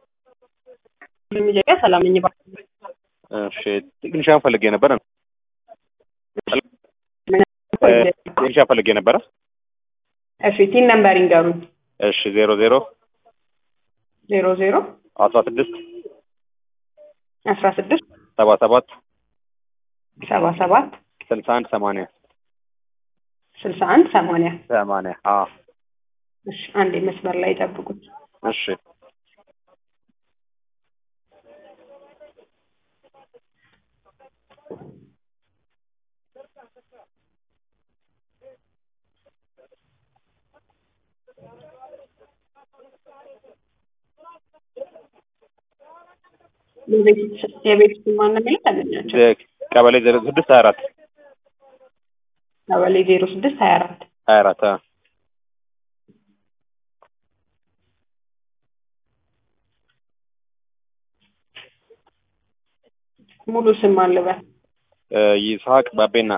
ኢትዮጵያ ሰላም ነኝ። እሺ ቴክኒሻን ፈልጌ ነበረ። ቴክኒሻን ፈልጌ ነበረ። እሺ ቲን ነምበር ይንገሩኝ። እሺ ዜሮ ዜሮ ዜሮ ዜሮ አስራ ስድስት አስራ ስድስት ሰባ ሰባት ሰባ ሰባት ስልሳ አንድ ሰማንያ ስልሳ አንድ ሰማንያ ሰማንያ አዎ እሺ አንዴ መስመር ላይ ጠብቁት። እሺ የቤት ስም ማነው የሚለው ታገኛቸው። ቀበሌ ዜሮ ስድስት ሀያ አራት ቀበሌ ዜሮ ስድስት ሀያ አራት ሀያ አራት ሙሉ ስም አልበል ይስሐቅ ባቤና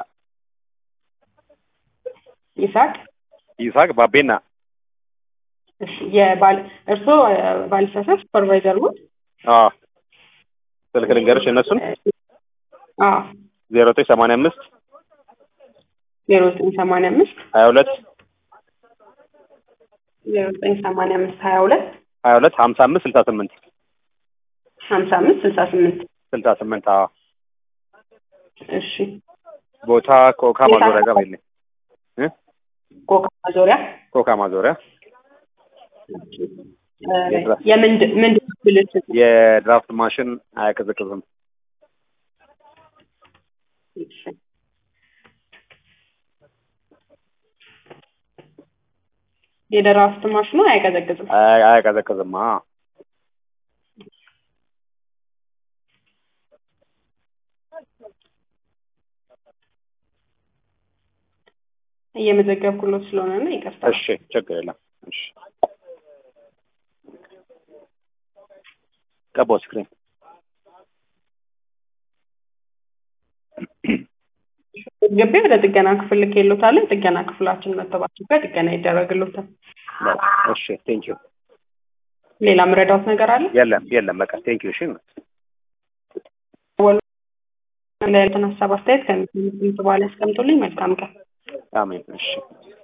ይስሐቅ ይስሐቅ ባቤና እሺ የባል እርስዎ ባልሳሳት ሱፐርቫይዘር ነው? አዎ ስልክ ልንገርሽ እነሱን አዎ ዜሮ ዘጠኝ ሰማንያ አምስት ዜሮ ዘጠኝ ሰማንያ አምስት ሀያ ሁለት ዜሮ ዘጠኝ ሰማንያ አምስት ሀያ ሁለት ሀያ ሁለት ሀምሳ አምስት ስልሳ ስምንት ሀምሳ አምስት ስልሳ ስምንት ስልሳ ስምንት አዎ እሺ ቦታ ኮካ ማዞሪያ ጋር በይልኝ እ ኮካ ማዞሪያ ኮካ ማዞሪያ የምንድን ምንድን ብልሽት የድራፍት ማሽን አያቀዘቅዝም እሺ የድራፍት ማሽኑ አያቀዘቅዝም አያ- አያቀዘቅዝም አዎ እየመዘገብኩሎት ስለሆነ ነው ይቅርታ እሺ ችግር የለም እሺ ቀባው ስክሪን ግቢ ወደ ጥገና ክፍል ልኬሎታለን ጥገና ክፍላችን መጥተው ጥገና ይደረግሎታል እሺ ቴንኪዩ ሌላ ምረዳውት ነገር አለ የለም የለም በቃ ቴንኪዩ እሺ ያሉትን ሀሳብ አስተያየት ከሚሰሙት በኋላ ያስቀምጡልኝ መልካም ቀን አሜን እሺ